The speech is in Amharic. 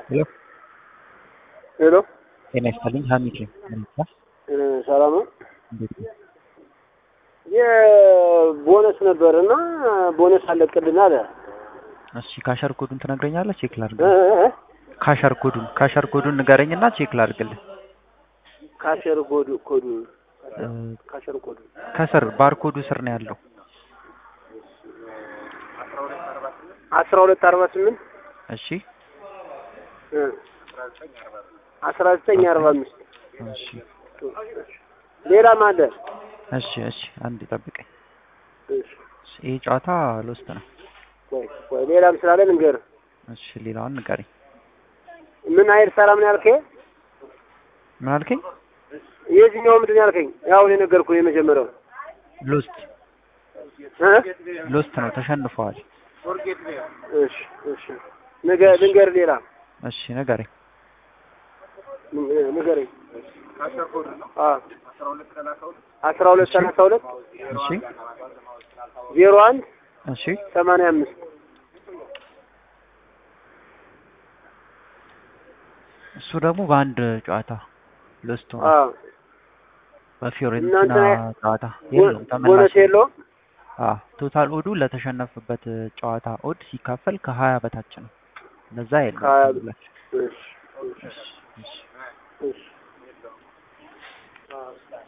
ሄሎ ሄሎ ጤና ይስጥልኝ። ሀሚድ ነኝ። ምን ይባላል? ሰላም ነው። እንዴት ነው? የቦነስ ነበር እና ቦነስ አለቅልን አለ። እሺ ካሸር ኮዱን ትነግረኛለህ? ቼክ ላድርግ። እ እ እ ካሸር ኮዱን ካሸር ኮዱን ንገረኝና ቼክ ላድርግልህ። ካሸር ኮዱ ኮዱ እ፣ ካሸር ኮዱ ከስር ባርኮዱ ስር ነው ያለው። አስራ ሁለት አርባ ስምንት እሺ እ አስራ ዘጠኝ አርባ አምስት እሺ ሌላም አለ። እሺ እሺ አንድ ጠብቀኝ። እሺ እሺ፣ ይሄ ጨዋታ ልውስጥ ነው። ቆይ ቆይ ሌላም ስላለ ልንገርህ። እሺ ሌላውን ንገረኝ። ምን አይል ሰላም ነው ያልከኝ? ምን አልከኝ? የዚህኛው ምንድን ነው ያልከኝ? ያው እኔ ነገርኩህ የመጀመሪያው ሎስት እ ሎስት ነው ተሸንፈዋል። እሺ እሺ ንገ- ልንገርህ ሌላ እሺ ንገረኝ። ን- ንገረኝ። አዎ አስራ ሁለት ሰላሳ ሁለት እሺ ዜሮ አንድ እሺ ሰማንያ አምስት እሱ ደግሞ በአንድ ጨዋታ ሎስት ሆነ። አዎ በፊዮሬንቲና እናንተ ጨዋታ የለውም ቦነስ ተመላሽ የለውም። አዎ ቶታል ኦዱ ለተሸነፈበት ጨዋታ ኦድ ሲካፈል ከሀያ በታች ነው። ለዛ የለውም ከሀያ ተመላሽ። እሺ እሺ እሺ እሺ